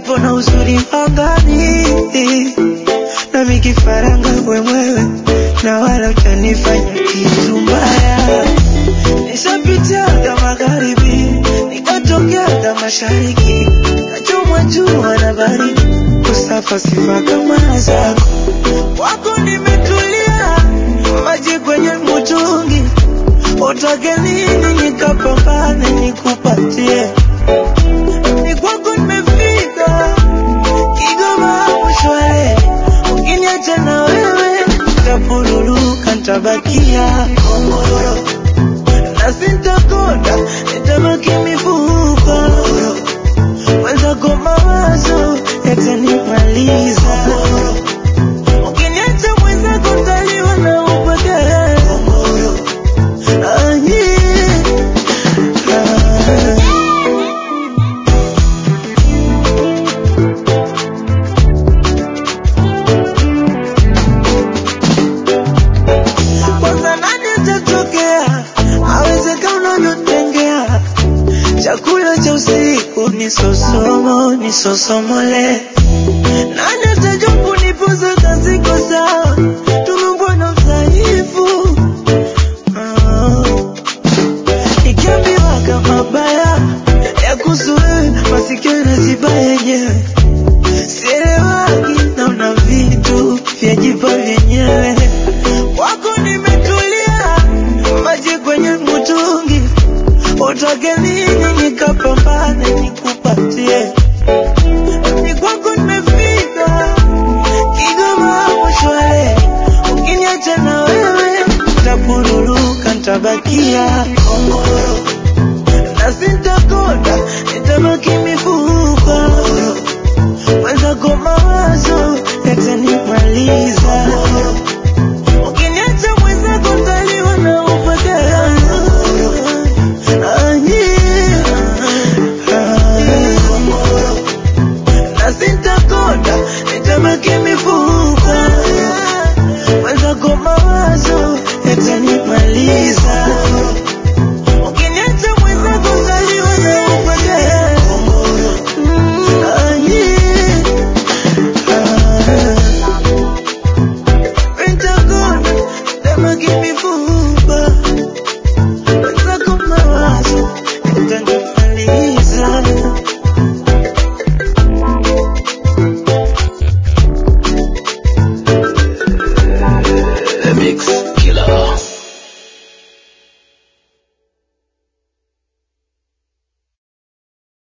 upepo na uzuri angani, nami kifaranga wewewe, na wala utanifanya kitu mbaya. Nishapitiaga magharibi, nikatokeaga mashariki, nachomwa jua na baridi, kusafa sifa kama zako wako nimetulia, maji kwenye mtungi, utake nini nikapambane nikupatie, ni kwako nimefika, Kigoma mshwale, ukiniacha na wewe nitapuruluka, nitabakia Komoro na sintakonda, nitabaki mifupa mwenzako mawazo yatanimaliza Ukiniacha mwenzako ntaliwa na upweke. Ah, yeah. Ah. Kwanza nani atatokea aweze kama unavyotengea chakula cha usiku ni sosomo ni sosomole nani ata